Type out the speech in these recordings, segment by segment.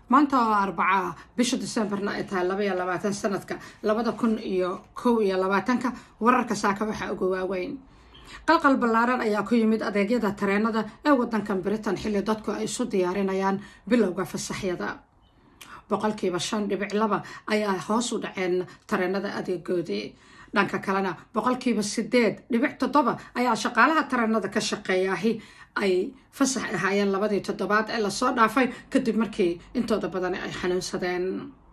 maanta oo arbaca bisha decemberna ay tahay laba iyo labaatan sanadka labada kun iyo kow iyo labaatanka wararka saaka waxaa uga waaweyn qalqal ballaaran ayaa ku yimid adeegyada tareenada ee wadankan britain xilli dadku ay isu diyaarinayaan bilowga fasaxyada boqolkiiba shan dhibic laba ayaa hoos u dhaceen tareenada adeegoodii dhanka kalena boqolkiiba sideed dhibic toddoba ayaa shaqaalaha tareenada ka shaqeeyaahi ay fasax ahaayeen labadii toddobaad ee lasoo dhaafay kadib markii intooda badani ay xanuunsadeen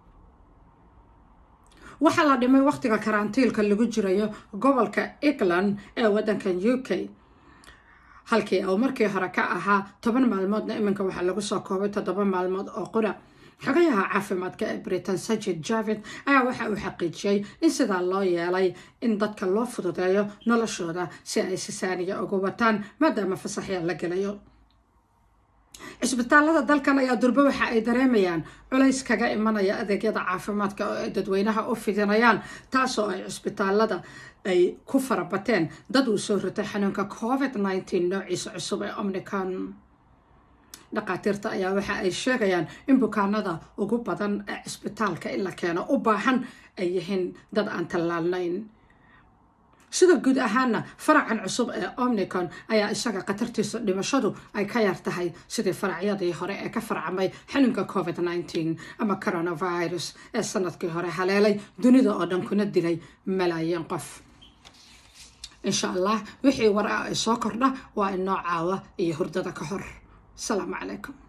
waxaa la dhimay waqtiga karantiilka lagu jirayo gobolka england ee wadankan u k halkii uu markii hore ka ahaa toban maalmoodna iminka waxaa lagu soo koobay toddoba maalmood oo qura xogayaha caafimaadka ee britain sajid javid ayaa waxa uu xaqiijiyey in sidaa loo yeelay in dadka loo fududeeyo noloshooda si ay si saaniya uga wataan maadaama fasaxya la gelayo cisbitaalada dalkan ayaa durbe waxa ay dareemayaan culays kaga imanaya adeegyada caafimaadka oo ay dadweynaha u fidinayaan taasoo ay cisbitaalada ay ku farabateen dad uu soo ritay xanuunka covid nneteen noociisa cusub ee omnicon dhakhaatiirta ayaa waxa ay sheegayaan in bukaanada ugu badan ee cisbitaalka in la keeno u baahan ay yihiin dad aan tallaalnayn sida guud ahaana faracan cusub ee omnicon ayaa isaga khatartiisa dhimashadu ay ka yar tahay sidii faracyadii hore ee ka farcamay xanuunka covid nneteen ama coronavirus ee sanadkii hore haleelay dunida oo dhan kuna dilay malaayiin qof insha allah wixii war ah ay soo kordha waa inoo caawa iyo hurdada ka hor السلام عليكم